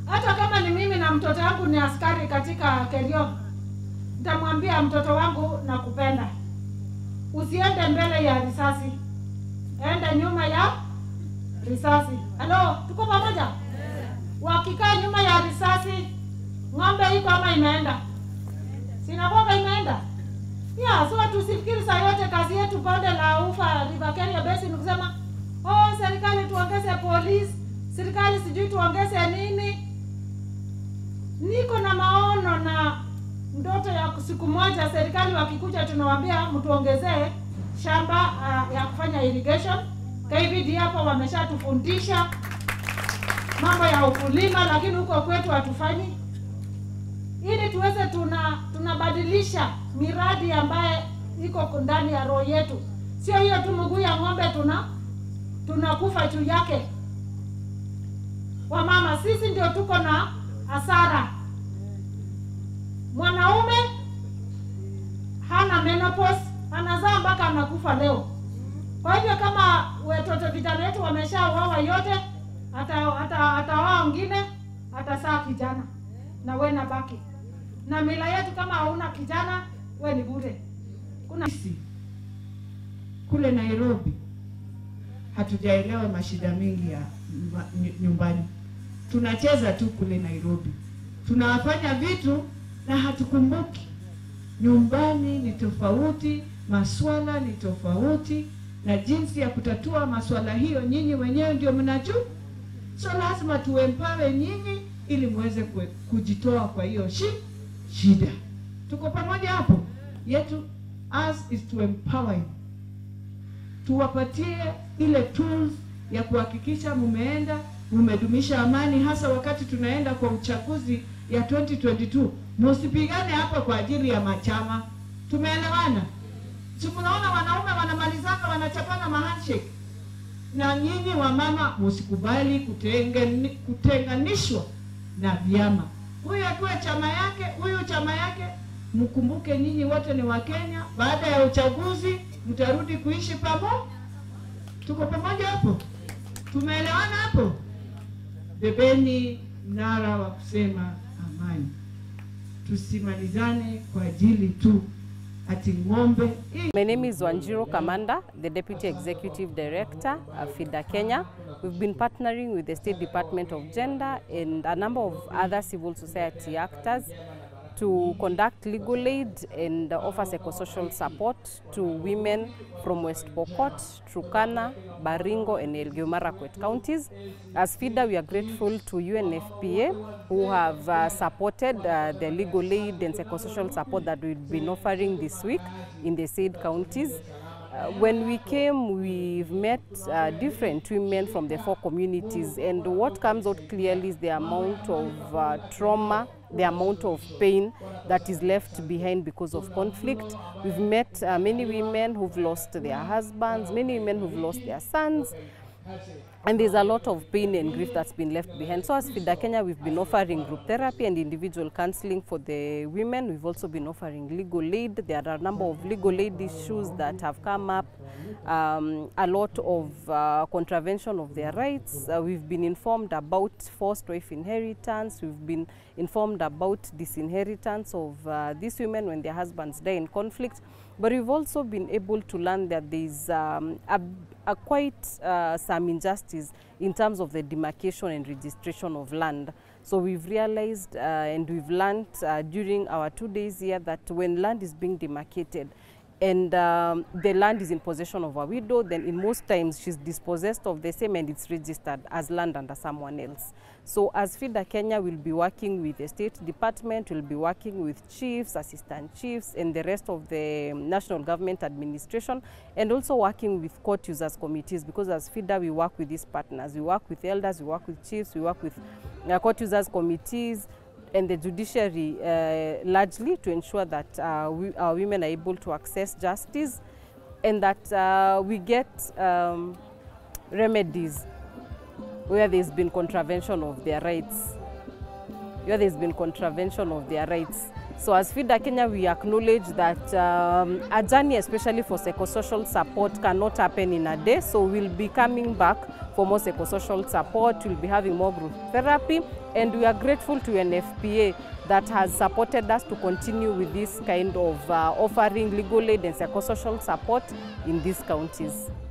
hata kama ni mimi na mtoto wangu ni askari katika Kerio, nitamwambia mtoto wangu nakupenda, usiende mbele ya risasi, enda nyuma ya risasi. Halo, tuko pamoja? Wakikaa nyuma ya risasi, ng'ombe iko ama imeenda? Sinakwanga imeenda ya so tusifikiri saa yote kazi yetu bonde la ufa River Kenya Basin kusema oh, serikali tuongeze polisi, serikali sijui tuongeze nini. Niko na maono na ndoto ya siku moja serikali wakikuja, tunawaambia mtuongezee shamba uh, ya kufanya irrigation. KVD hapo wameshatufundisha mambo ya ukulima, lakini huko kwetu hatufanyi ili tuweze tuna tunabadilisha miradi ambaye iko ndani ya roho yetu, sio hiyo tu mguu ya ng'ombe tuna tunakufa juu yake. Wamama sisi ndio tuko na hasara. Mwanaume hana menopause, anazaa mpaka anakufa leo. Kwa hivyo kama watoto vijana wetu wameshaoa yote, hata hata hataoa wengine, atasaa kijana na we na baki na mila yetu. Kama hauna kijana, we ni bure. Kuna Sisi kule Nairobi hatujaelewa mashida mengi ya nyumba- ny- nyumbani. Tunacheza tu kule Nairobi, tunafanya vitu na hatukumbuki nyumbani ni tofauti, maswala ni tofauti, na jinsi ya kutatua maswala hiyo nyinyi wenyewe ndio mnajua. So lazima tuempawe nyinyi ili muweze kue- kujitoa kwa hiyo shi, shida. Tuko pamoja hapo? Yetu us is to empower you. Tuwapatie ile tools ya kuhakikisha mumeenda mumedumisha amani, hasa wakati tunaenda kwa uchaguzi ya 2022. Msipigane hapa kwa ajili ya machama. Tumeelewana? Si mnaona wanaume wanamalizana wanachapana mahandshake na nyinyi wamama msikubali kutengani- kutenganishwa na vyama. Huyu akuwe chama yake, huyu chama yake. Mkumbuke nyinyi wote ni Wakenya. Baada ya uchaguzi mtarudi kuishi pamoja. Tuko pamoja hapo? Tumeelewana hapo? Bebeni mnara wa kusema amani, tusimalizane kwa ajili tu ati ng'ombe hii My name is Wanjiro Kamanda, the Deputy Executive Director of FIDA Kenya. We've been partnering with the State Department of Gender and a number of other civil society actors to conduct legal aid and offer psychosocial support to women from West Pokot, Turkana, Baringo and Elgeyo Marakwet counties. As FIDA, we are grateful to UNFPA who have uh, supported uh, the legal aid and psychosocial support that we've been offering this week in the said counties. Uh, when we came, we've met uh, different women from the four communities, and what comes out clearly is the amount of uh, trauma, the amount of pain that is left behind because of conflict. We've met uh, many women who've lost their husbands, many women who've lost their sons, and there's a lot of pain and grief that's been left behind. So as FIDA Kenya, we've been offering group therapy and individual counseling for the women. We've also been offering legal aid. There are a number of legal aid issues that have come up, um, a lot of uh, contravention of their rights. Uh, we've been informed about forced wife inheritance. We've been informed about disinheritance of uh, these women when their husbands die in conflict. But we've also been able to learn that there's um, a, a quite uh, some injustice in terms of the demarcation and registration of land. So we've realized uh, and we've learned uh, during our two days here that when land is being demarcated, and um, the land is in possession of a widow, then in most times she's dispossessed of the same and it's registered as land under someone else. So as FIDA Kenya will be working with the State Department, we'll be working with chiefs, assistant chiefs, and the rest of the national government administration, and also working with court users committees, because as FIDA we work with these partners. We work with elders, we work with chiefs, we work with uh, court users committees, and the judiciary uh, largely to ensure that uh, we, our women are able to access justice and that uh, we get um, remedies where there's been contravention of their rights, where there's been contravention of their rights. So as FIDA Kenya, we acknowledge that um, a journey, especially for psychosocial support, cannot happen in a day. So we'll be coming back for for more psychosocial support. We'll be having more group therapy, and we are grateful to NFPA that has supported us to continue with this kind of uh, offering legal aid and psychosocial support in these counties.